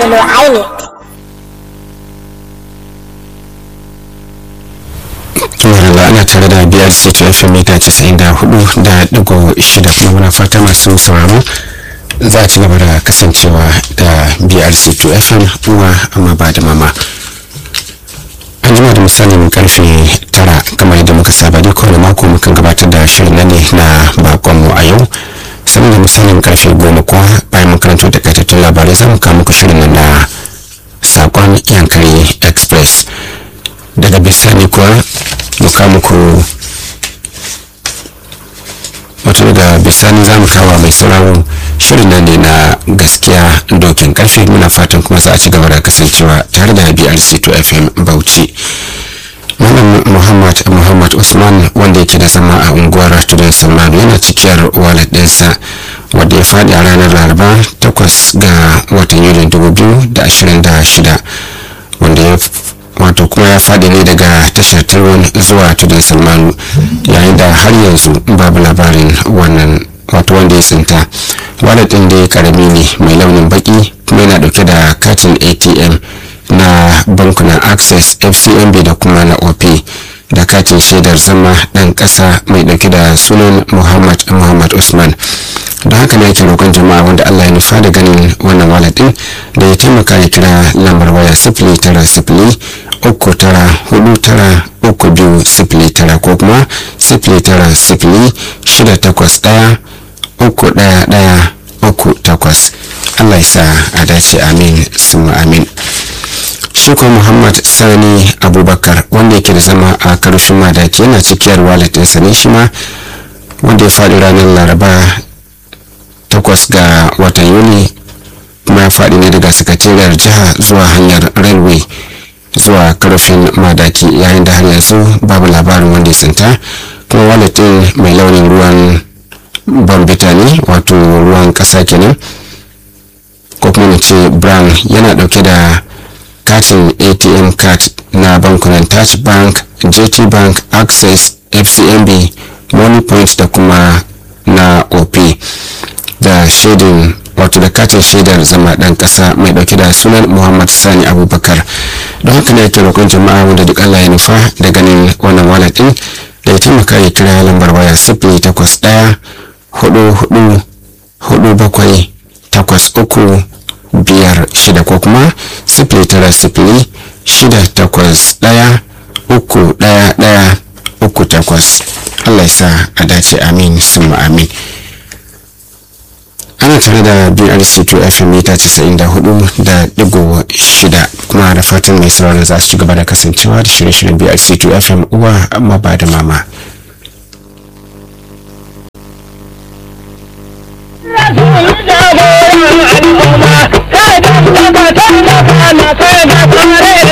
sabulu INEC. Tumarala ana tare da biyar C2 FM mita 94 da digo shida kuma muna fata masu sauraro za a ci gaba da kasancewa da BRC2 FM uwa amma ba da mama. an jima da misalin karfe tara kamar yadda muka saba dai kowane mako mukan gabatar da shirin nan ne na bakonmu a yau sannan da misalin karfe goma kuwa bayan makarantar da kaitattun labarai za mu kawo muku shirin nan na sakon yankari express daga bisani kuwa mu kawo muku wato daga bisani za mu kawo mai sauraro shirin nan ne na gaskiya dokin karfe muna fatan kuma za a ci gaba da kasancewa tare da brc 2 fm bauchi malam muhammad muhammad usman wanda yake da zama a unguwar tudun salmanu yana cikiyar wallet ɗinsa wadda ya faɗi a ranar laraba 8 ga watan yulin 2026 wanda ya wato kuma ya faɗi ne daga tashar tirwan zuwa tudun salmanu yayin da har yanzu babu labarin wannan wato wanda ya tsinta wallet ɗin dai karami ne mai launin baki kuma yana ɗauke da katin atm na bankunan access fcmb da kuma na op da katin shaidar zama ɗan ƙasa mai ɗauke da sunan muhammad muhammad usman don haka ne ake roƙon jama'a wanda allah ya nufa da ganin wannan wallet ɗin da ya taimaka ya kira lambar waya sifili tara sifili uku tara hudu tara uku biyu sifili tara ko kuma sifili tara sifili shida takwas ɗaya uku ɗaya ɗaya uku takwas allah ya sa a dace amin summa amin shi ko muhammad sani abubakar wanda yake da zama a karushin madaki yana cikiyar wallet ɗinsa ne shi ma wanda ya faɗi ranar laraba takwas ga watan yuli kuma ya faɗi ne daga sakatariyar jiha zuwa hanyar railway zuwa karfin madaki yayin da har yanzu babu labarin wanda ya tsinta kuma wallet ɗin mai launin ruwan bambita ne wato ruwan ƙasa kenan ko kuma na ce brown yana ɗauke da katin atm card na bankunan touch bank gt bank access fcmb money point da kuma na op da shaidin wato da katin shaidar zama dan kasa mai dauke da sunan muhammad sani abubakar don haka ne ake roƙon jama'a wanda duk allah ya nufa da ganin wannan wallet din da ya taimaka ya kira lambar waya sifili takwas ɗaya hudu hudu hudu bakwai takwas uku biyar shida ko kuma sifili tara sifili shida takwas ɗaya uku ɗaya ɗaya uku takwas allah ya sa a dace amin summa amin ana tare da brc 2 fm mita 94 da digo shida kuma da fatan mai sauraron za su ci gaba da kasancewa da shirye-shiryen brc 2 fm uwa amma ba da mama